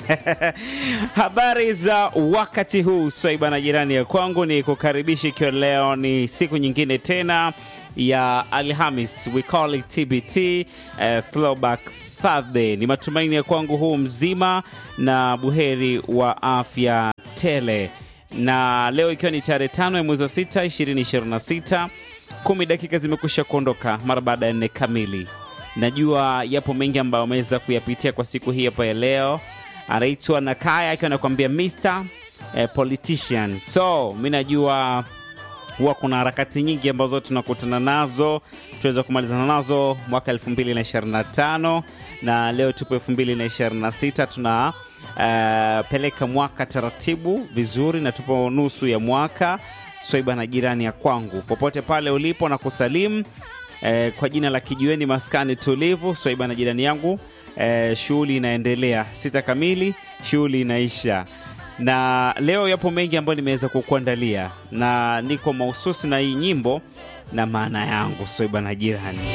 Habari za wakati huu swaiba na jirani ya kwangu, ni kukaribisha ikiwa leo ni siku nyingine tena ya Alhamis, we call it TBT, uh, throwback Thursday. Ni matumaini ya kwangu huu mzima na buheri wa afya tele, na leo ikiwa ni tarehe tano ya mwezi wa sita 2026 kumi dakika zimekusha kuondoka mara baada ya nne kamili. Najua yapo mengi ambayo ameweza kuyapitia kwa siku hii hapa ya leo. Anaitwa Nakaya akiwa anakuambia Mr eh, politician. So mi najua huwa kuna harakati nyingi ambazo tunakutana nazo, tunaweza kumalizana nazo mwaka 2025 na leo tupo 2026 tuna uh, peleka mwaka taratibu vizuri, na tupo nusu ya mwaka. Swaiba na jirani ya kwangu, popote pale ulipo na kusalimu eh, kwa jina la kijiweni maskani tulivu. Swaiba na jirani yangu eh, shughuli inaendelea, sita kamili shughuli inaisha na leo yapo mengi ambayo nimeweza kukuandalia na niko mahususi na hii nyimbo na maana yangu. Swaiba na jirani